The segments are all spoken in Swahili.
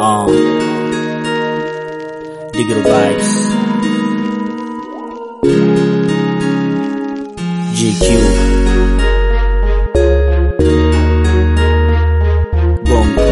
Um, digital vibes. GQ. Bongo.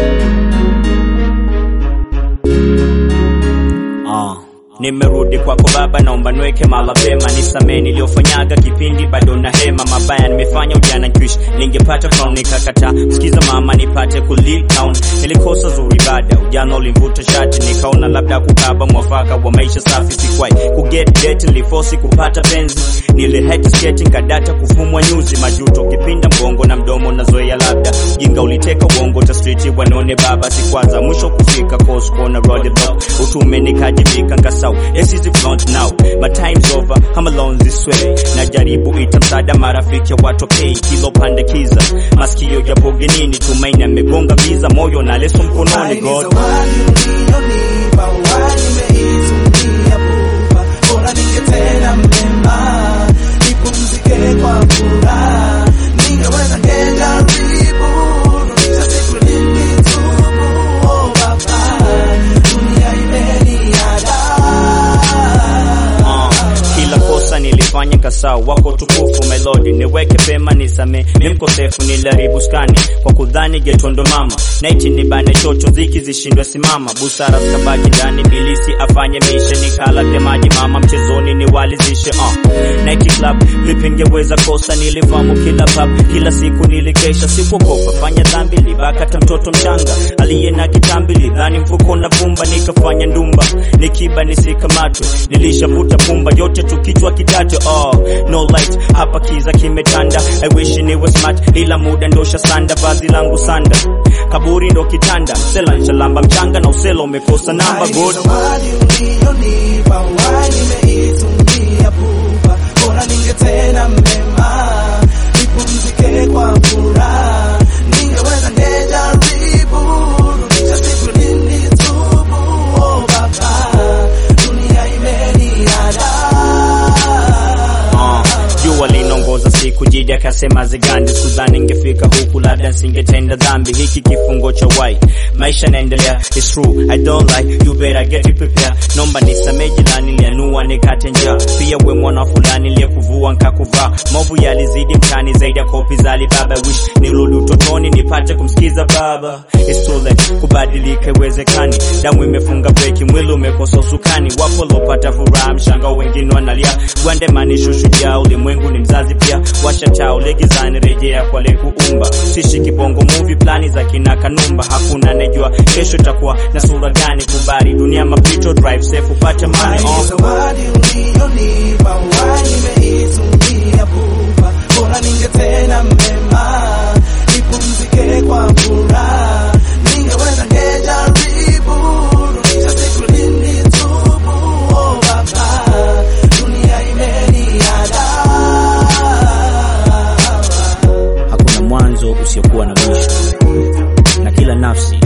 Ah. Nimerudi kwako baba, naomba nweke mala pema, nisamee niliyofanyaga kipindi bado na hema mabaya nimefanya ujana nkiishi, ningepata crown nikakataa. Sikiza mama, nipate ku lead town, nilikosa zuri bada, ujana ulimvuta shati, nikaona labda kukaba mwafaka wa maisha safi, sikwai ku get date, nilifosi kupata penzi, nilihate skating kadata kufumwa nyuzi, majuto kipinda mgongo na mdomo na zoea, labda jinga uliteka uongo ta street wanone baba, sikwaza mwisho kufika course corner road block, utume nikajibika nkasau this is the front now my time's over I'm alone this way najaribu ita msaada marafiki watokei kilo pandekiza masikio yapo genini tumaini amegonga viza moyo na leso mkononi god Zawadi uliyonipa uhai nimeitumia pupa, bora ningetenda mema, nipumzike kwa furaha, ningeweza ngejaribu, rudisha siku nilitubu, oh Baba, dunia imeniadaa. Uh, kila kosa nilifanya kasau wako tukufu melodi niweke pema nisame mimkosefu niliharibu skani kwa kudhani getondo mama naiti nibane chocho ziki zishindwe simama busara zikabaki ndani bilisi afanye mishe nikala vya maji mama mchezoni niwalizishe uh. naiti club vipi ngeweza kosa nilifamu kila pub kila siku nilikesha sikuogopa fanya dhambi libakata mtoto mchanga aliye na kitambi lidhani mfuko na vumba nikafanya ndumba nikiba nisikamatwe nilishavuta pumba yote tukichwa kidato oh, no light hapa kiza kimetanda I wish niwe smart ila muda ndosha sanda vazi langu sanda kaburi ndo kitanda msela nshalamba mchanga na usela umekosa namba good Zawadi uliyonipa uhai nimeitumia pupa, bora ningetenda mema, nipumzike kwa furaha, ningeweza ngejaribu, rudisha siku nilitubu, oh Baba, dunia imeniadaa. Uh, jua linongoza siku jiji akasema zigandi sikudhani ingefika huku labda nsingetenda dhambi hiki kifungo cha wai maisha naendelea it's true i don't lie you better get it prepared nomba nisamee jirani lianua nikate njaa pia we mwana fulani liyekuvua nkakuvaa movu yalizidi mtani zaidi ya kopi za alibaba wish nirudi utotoni nipate kumsikiza baba it's too late kubadilika iwezekani damu imefunga breki mwili umekosa usukani wapo lopata furaha mshanga wengine wanalia gwandemani shushujaa ulimwengu ni mzazi pia washa taa ulegizani rejea kwa lekuumba sishi kibongo movie plani za kina kanumba hakuna anejua kesho itakuwa na sura gani kubari dunia mapito drive safe upate mali Hai on zawadi uliyonipa uhai nimeitumia pupa, bora ningetenda mema, nipumzike kwa furaha, ningeweza ngejaribu, rudisha siku nilitubu, oh Baba, dunia imeniadaa. hakuna mwanzo usiokuwa na mwisho na kila nafsi